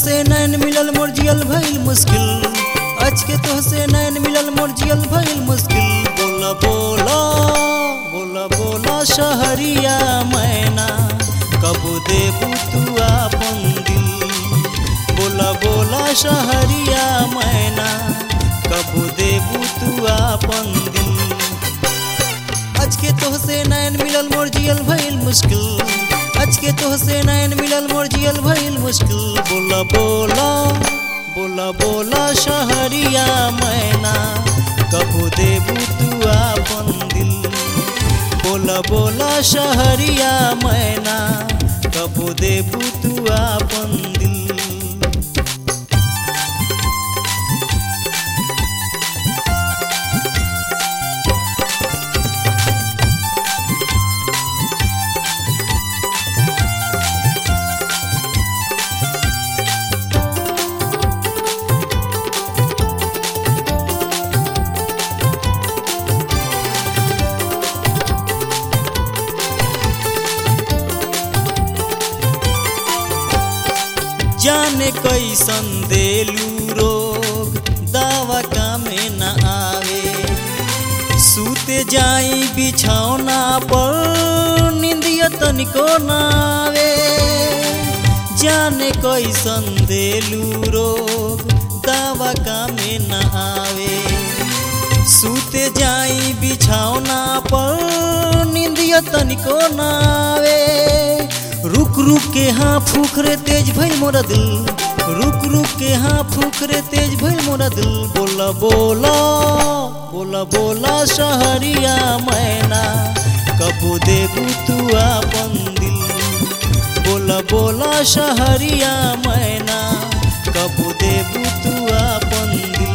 तोहसे नैन मिलल मोर जियल भइल मुश्किल आज के तोहसे नैन मिलल मोर जियल भइल मुश्किल बोला बोला बोला बोला शहरिया मैना कब देबू तू आपन दिल बोला बोला शहरिया मैना कब देबू तू आपन दिल आज के तोहसे नैन मिलल मोर जियल भइल मुश्किल आज के तोहसे नैन मिलल मोर जियल भइल मुश्किल बोला बोला बोला बोला शहरिया मैना कबू देबू तू आपन दिल बोला बोला शहरिया मैना कबू देबू तू आपन दिल जाने कैसन देलू रोग दावा कामे न आवे सूते जाई बिछौना पर निंदिया तनिको न आवे जाने कैसन देलू रोग दावा कामे न आवे सूते जाई बिछौना पर निंदिया तनिको न आवे रुक रुक के हाँ फूकरे तेज भइल मोरा दिल रुक रुक के हाँ फूकरे तेज भइल मोरा दिल बोला बोला बोला बोला शहरिया मैना कबू देबू तू आपन दिल बोला बोला शहरिया मैना कबू देबू तू आपन दिल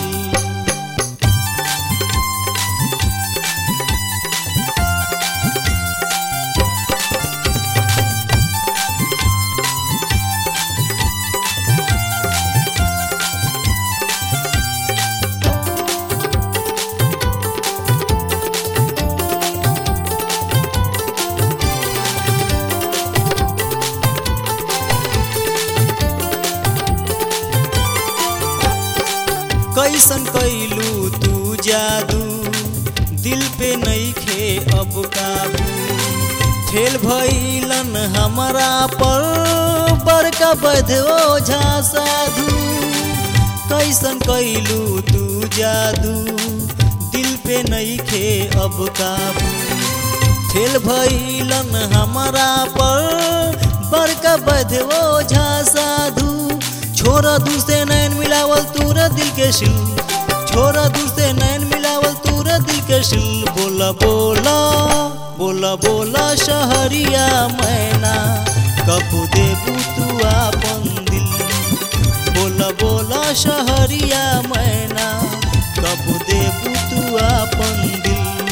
कैसन कैलू तू जादू दिल पे नईखे अब काबू फेल भइलन हमारा पर बड़का बधो झा साधु कैसन कैलू तू जादू दिल पे नईखे अब काबू फेल भइलन हमारा पर बड़का बधो झा साधु छोरा दूसरे नैन मिलावल तूरा दिल के शिल छोरा दूसरे नैन मिलावल तूरा दिल के शिल बोला बोला बोला बोला शहरिया मैना कबू देबू तू आपन दिल बोला बोला शहरिया मैना कबू देबू तू आपन दिल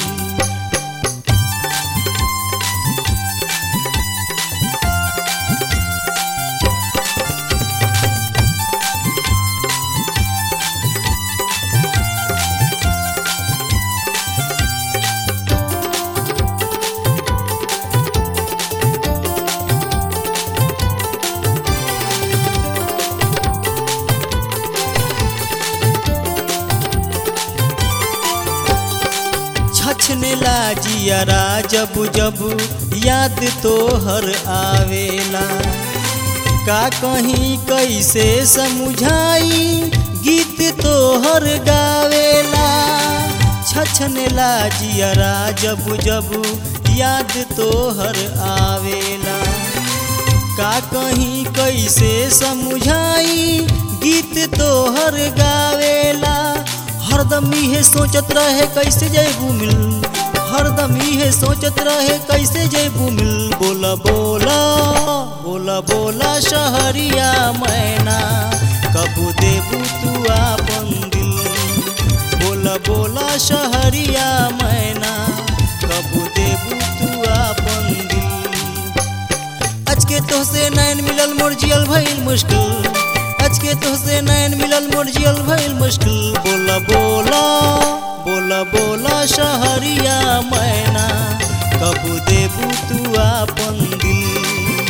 छछने लाजियारा जब जब याद तो हर आवेला का कहीं कैसे समझाई गीत तो हर गावेला छछने लाजियारा जब जब याद तो हर आवेला का कहीं कैसे समझाई गीत तो हर गावेला हरदम इहे सोचत रहे कैसे जयबू मिल हरदम इहे सोचत रहे कैसे जयबू मिल बोला बोला बोला बोला शहरिया मैना कबू देबू तू आपन दिल बोला बोला शहरिया मैना कबू देबू तू आपन दिल आज के तोहसे नैन मिलल मोर जियल भइल मुश्किल आज के तोहसे नैन मिलल मोर जियल भइल मुश्किल बोला बोला बोला बोला शहरिया मैना कबू देबू तू आपन दिल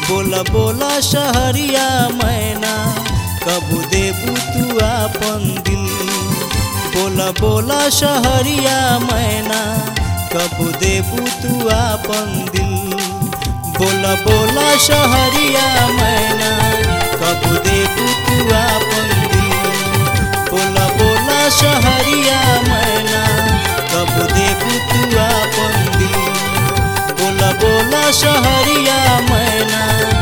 बोला बोला शहरिया मैना कब देबू तू आपन दिल बोला बोला शहरिया मैना कब देबू तू आपन दिल बोला बोला शहरिया मैना कब देबू तू आपन दिल बोला बोला शहरिया मैना कब देबू तू आपन दिल बोला बोला शहरिया मैना